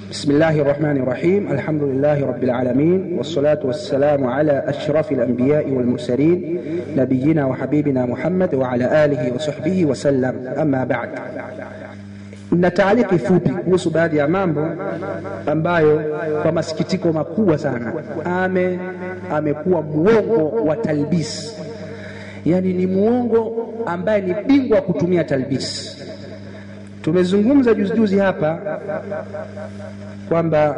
بسم الله الرحمن الرحيم الحمد لله رب العالمين والصلاة والسلام على أشرف الأنبياء والمرسلين نبينا وحبيبنا محمد وعلى آله وصحبه وسلم أما بعد na taaliki fupi kuhusu baadhi ya mambo ambayo kwa masikitiko makubwa sana ame amekuwa muongo wa talbis, yaani ni muongo ambaye ni bingwa kutumia talbis. Tumezungumza juzi juzi hapa kwamba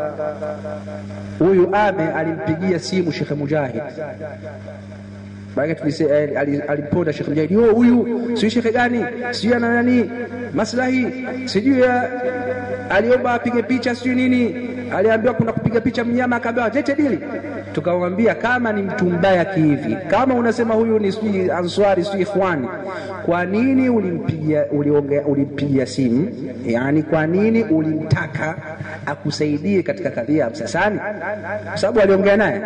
huyu ame alimpigia simu Shekhe Mujahid baada alimponda Shekhe Mujahid, yo huyu sijui shekhe gani sijui ana nani maslahi sijui aliomba apige picha sijui nini, aliambiwa kuna kupiga picha mnyama, akaambiwa lete dili. Tukamwambia kama ni mtu mbaya kihivi, kama unasema huyu ni sijui answari sijui ikhwani, kwa nini ulimpigia uliongea ulimpigia simu? Yani kwa nini ulimtaka akusaidie katika kadhia ya Msasani? Kwa sababu aliongea naye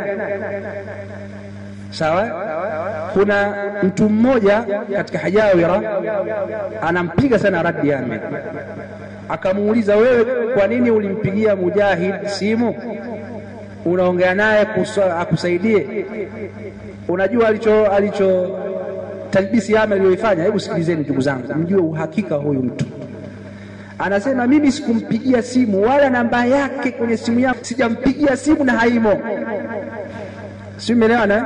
Sawa. Kuna mtu mmoja katika Hajawira anampiga sana Raddi Ahmed, akamuuliza wewe, kwa nini ulimpigia Mujahid simu unaongea naye akusaidie? Unajua alicho alicho talbisi Ahmed aliyoifanya? Hebu sikilizeni ndugu zangu, mjue uhakika huyu mtu anasema mimi sikumpigia simu wala namba yake kwenye simu yangu sijampigia simu na haimo si umeelewana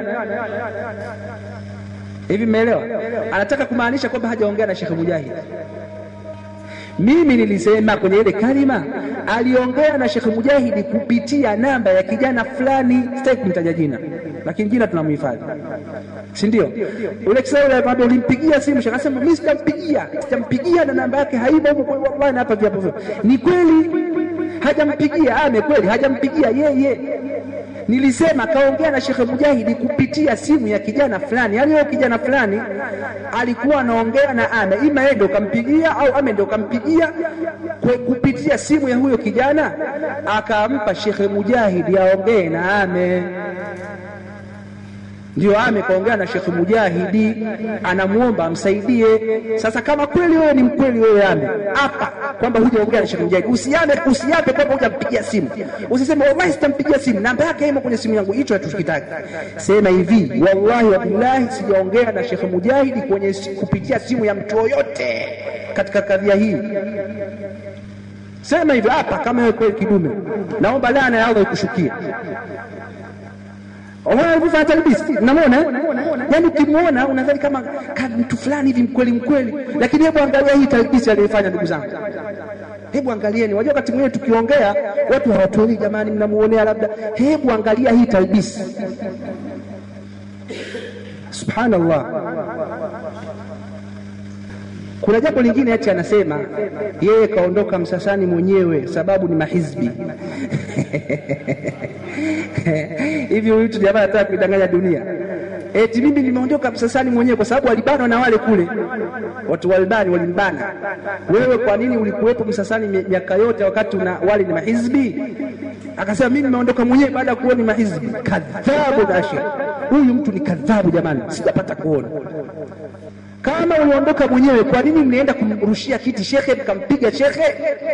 hivi? Mmeelewa? Anataka kumaanisha kwamba hajaongea na Sheikh Mujahid. Mimi nilisema kwenye ile kalima aliongea na Sheikh Mujahidi kupitia namba ya kijana fulani, sitaki kumtaja jina, lakini jina tunamhifadhi, si ndio? Ule kisawule kwamba ulimpigia simu, Sheikh akasema mimi sijampigia, sijampigia na namba yake haimo huko. Wallahi, na hapa viapo vyote ni kweli, hajampigia ame, kweli hajampigia yeye Nilisema kaongea na Shekhe Mujahidi kupitia simu ya kijana fulani, yaani huyo kijana fulani alikuwa anaongea na ame, ima yeye ndio kampigia au ame ndio kampigia kupitia simu ya huyo kijana, akampa Shekhe Mujahidi aongee na ame ndio ame kaongea na Shekhe Mujahidi, anamwomba amsaidie. Sasa kama kweli wewe ni mkweli, wewe ame hapa kwamba hujaongea na Shekhe Mujahidi, usiame usiape kwamba hujampigia simu, usiseme wallahi sitampigia simu, namba yake imo kwenye simu yangu. Hicho hatukitaki. Sema hivi, wallahi wabillahi, sijaongea na Shekhe Mujahidi kwenye kupitia simu ya mtu yoyote katika kadhia hii. Sema hivyo hapa, kama wewe kweli kidume, naomba laana ya Allah ikushukie alivyofanya talbisi, namwona yani, ukimwona unadhani kama mtu fulani hivi mkweli mkweli, lakini hebu angalia hii talbisi aliyofanya. Ndugu zangu, hebu angalieni. Wajua, wakati mwingine tukiongea watu hawatuelewi, jamani, mnamuonea labda. Hebu angalia hii talbisi, subhanallah. Kuna jambo lingine ati anasema yeye kaondoka Msasani mwenyewe sababu ni mahizbi hivi huyu mtu jamaa anataka kuidanganya dunia eti mimi nimeondoka Msasani mwenyewe kwa sababu walibanwa na wale kule watu walibani, walimbana. Wewe kwa nini ulikuwepo Msasani miaka yote wakati una wale ni mahizbi? Akasema mimi nimeondoka mwenyewe baada ya kuona mahizbi. Kadhabu Bashir, huyu mtu ni kadhabu jamani, sijapata kuona kama uliondoka mwenyewe, kwa nini mlienda kumrushia kiti shekhe, mkampiga shekhe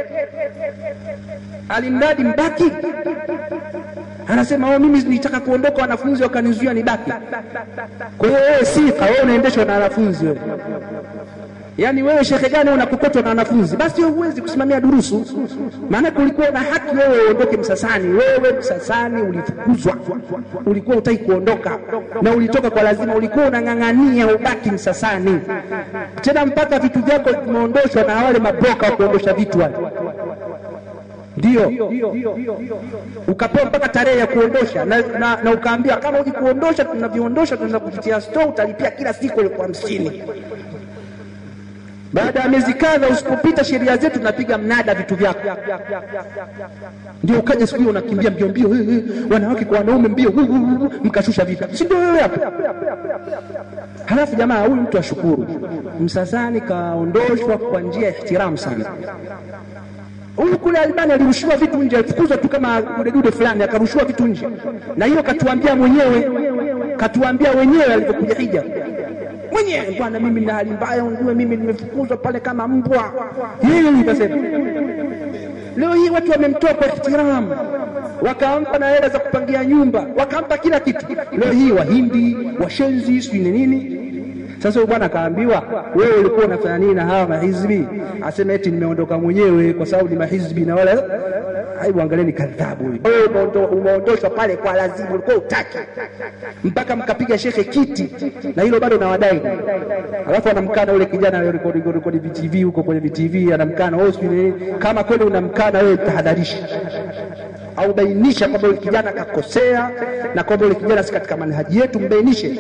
alimradi mbaki? Anasema oh, mimi nitaka kuondoka, wanafunzi wakanizuia nibaki. Kwa hiyo wewe sifa, wewe unaendeshwa na wanafunzi wewe. Yaani wewe shekhe gani unakokotwa na wanafunzi? Basi wewe huwezi kusimamia durusu, maanake ulikuwa na haki wewe uondoke Msasani. Wewe Msasani ulifukuzwa, ulikuwa utaki kuondoka na ulitoka kwa lazima, ulikuwa unang'ang'ania ubaki Msasani, tena mpaka vitu vyako vimeondoshwa na wale mabroka wa kuondosha vitu wale ndio ukapewa mpaka tarehe ya kuondosha na, na, na ukaambia kama uji kuondosha, tunaviondosha tunaweza kupitia store, utalipia kila siku elfu hamsini. Baada ya miezi kadha, usipopita sheria zetu, tunapiga mnada vitu vyako. Ndio ukaja siku hiyo unakimbia mbio mbio, wanawake kwa wanaume mbio, mkashusha vitu, si ndio wewe hapo? Halafu jamaa, huyu mtu ashukuru, Msasani kaondoshwa kwa njia ya ihtiramu sana. Huyu kule Albani alirushiwa vitu nje, alifukuzwa tu kama dudedude fulani, akarushiwa vitu nje, na hiyo katuambia mwenyewe, katuambia wenyewe alivyokuja hija mwenyewe, bwana, mimi nina hali mbaya, unjue mimi nimefukuzwa pale kama mbwa. Yeye nikasema Leo hii watu wamemtoa kwa ihtiramu, wakampa na hela za kupangia nyumba, wakampa kila kitu. Leo hii Wahindi, washenzi, sijui ni nini. Sasa huyu bwana akaambiwa, wewe ulikuwa unafanya nini na hawa mahizbi? Asema eti nimeondoka mwenyewe kwa sababu ni mahizbi na wala Aibu, angalieni kadhabu huyu. Wewe umeondo- umeondoshwa pale kwa lazima, ulikuwa utaki mpaka mkapiga shekhe kiti, na hilo bado nawadai. Alafu anamkana yule kijana aliyerekodi rekodi VTV huko kwenye VTV, anamkana wewe, sijui nini. Kama kweli unamkana wewe, tahadharisha au bainisha kwamba yule kijana akakosea na kwamba yule kijana si katika manhaji yetu, mbainishe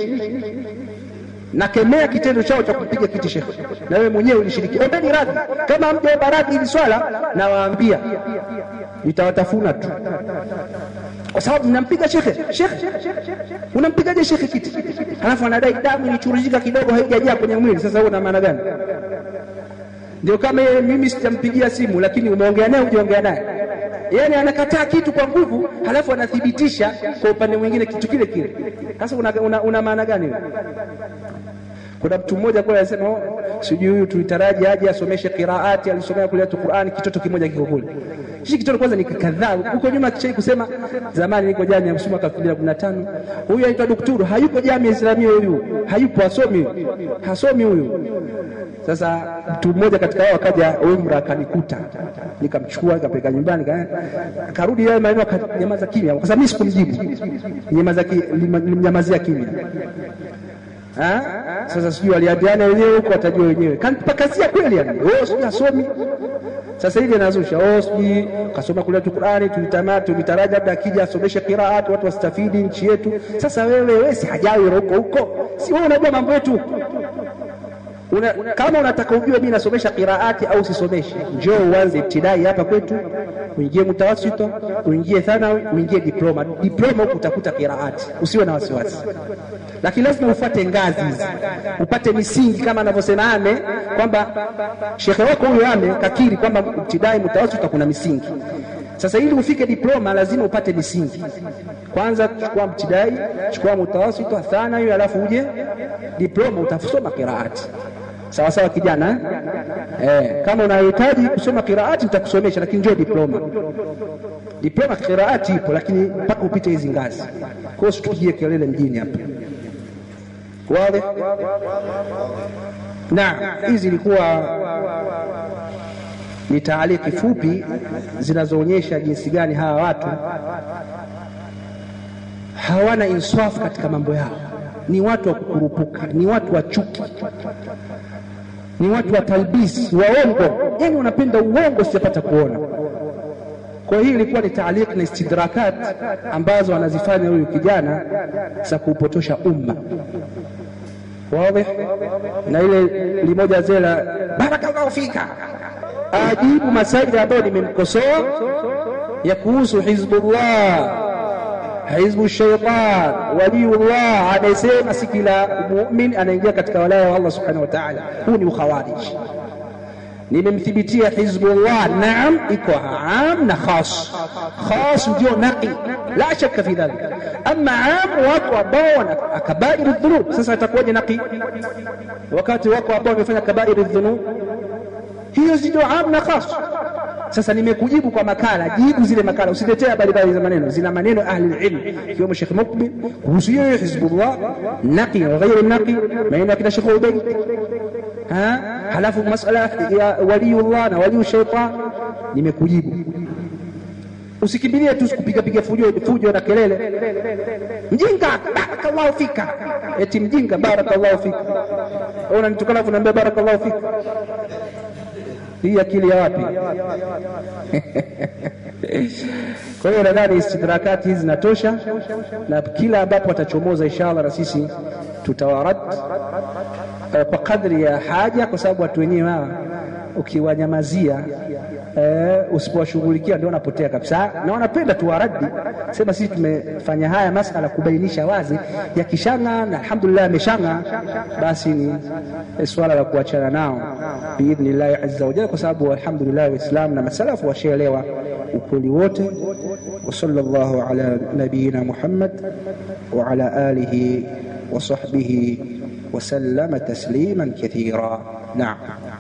nakemea kitendo chao cha kupiga kiti shekhe, na wewe mwenyewe ulishiriki. Ombeni radhi, kama hamjaomba radhi hili swala, nawaambia nitawatafuna tu, kwa sababu mnampiga shekhe. Shekhe, unampigaje shekhe kiti, halafu anadai damu ilichuruzika kidogo, haijajaa kwenye mwili. Sasa huo una maana gani? Ndio kama yeye, mimi sitampigia simu, lakini umeongea naye, hujaongea naye yani anakataa kitu kwa nguvu, halafu anathibitisha kwa upande mwingine kitu kile kile. Sasa una, una, una maana gani wewe? Kuna mtu mmoja kule anasema oh, sijui huyu tulitaraji aje asomeshe qiraati, alisomea kule tu Qur'ani, kitoto kimoja kiko kule. Hichi kitoto kwanza ni kadhaa. Huko nyuma kishai kusema zamani niko jamii ya Msuma 2015. Huyu anaitwa daktari, hayuko jamii ya Islamia huyu. Hayupo asomi. Hasomi huyu. Sasa mtu mmoja katika wao akaja umra akanikuta. Nikamchukua nikapeleka nyumbani ka- akarudi yeye maneno akanyamaza kimya. Kwa sababu mimi sikumjibu. Nyamaza ki- nilimnyamazia kimya. Ha? Sasa sijui waliambiana wenyewe huko, watajua wenyewe. Kanipakazia kweli yani, oh, sijui asomi. Sasa hivi anazusha, oh, sijui kasoma kule tu Qur'ani, tulitamaa tulitaraji labda akija asomeshe qiraat, watu wastafidi nchi yetu. Sasa wewe wewe si hajawi huko huko, si wewe unajua mambo yetu una, kama unataka ujue mimi nasomesha qiraati au sisomeshe, njoo uanze ibtidai hapa kwetu, uingie mutawasito, uingie thanawi, uingie diploma. Diploma huku utakuta qiraati, usiwe na wasiwasi, lakini lazima ufuate ngazi hizi, upate misingi kama anavyosema Ame kwamba shekhe wako huyo Ame kakiri kwamba ibtidai, mutawasito kuna misingi. Sasa ili ufike diploma lazima upate misingi. Kwanza chukua mtidai, chukua mutawasito, thanawi, alafu uje diploma, utasoma qiraati sawa sawa kijana eh? Eh, kama unahitaji kusoma qiraati nitakusomesha, lakini njoo diploma. Diploma qiraati ipo, lakini mpaka upite hizi ngazi. Kwa hiyo usitupigie kelele mjini hapa, wazi? Naam, hizi ilikuwa ni taaliki fupi zinazoonyesha jinsi gani hawa watu hawana insafu katika mambo yao, ni watu wa kukurupuka, ni watu wa chuki ni watu wa talbisi waongo, yani wanapenda uongo, sijapata kuona. Kwa hiyo ilikuwa ni taaliq na istidrakat ambazo anazifanya huyu kijana za kuupotosha umma wazi. Na ile limoja zela, barakallahu fika, ajibu masaili ambayo nimemkosoa ya kuhusu Hizbullah hizbu shaitan waliyullah, anayesema si kila mumin anaingia katika walaya wa Allah subhanahu wa ta'ala. Huu ni ukhawarij. Nimemthibitia Hizbullah, naam, iko am na khas. Khas ndio naqi, la shaka fi dhalik. Ama am, watu ambao wana kabair dhunub. Sasa atakuwaje naqi wakati wako ambao wamefanya kabair dhunub? Hiyo ndio am na khas. Sasa nimekujibu kwa makala, jibu zile makala, usitetee habari mbali za maneno, zina maneno ahli ilm, ikiwemo Sheikh Mukbil kuhusu hiyo Hizbullah, naqi na ghairu naqi, maneno ya kina Sheikh Ubayd. Ha, halafu masala ya waliyullah na waliyu shaitan, nimekujibu. Usikimbilie tu kupiga piga fujo fujo na kelele, mjinga, barakallahu fika, eti mjinga, barakallahu fika. Unanitukana afu naambia barakallahu fika hii akili ya wapi? Kwa hiyo nadhani istidrakati hizi zinatosha, na kila ambapo watachomoza inshallah, na sisi tutawarad kwa kadri ya haja, kwa sababu watu wenyewe hawa ukiwanyamazia eh, usipowashughulikia ndio wanapotea kabisa, na wanapenda tuwaradi. Sema sisi tumefanya haya masala kubainisha wazi, yakishanga na alhamdulillah ameshanga, basi ni swala la kuachana nao biidhnillahi azza wajalla, kwa sababu alhamdulillah Waislamu na masalafu washaelewa ukweli wote. Wa sallallahu ala nabiyina Muhammad wa ala alihi wa sahbihi wa sallama tasliman kathira. Naam.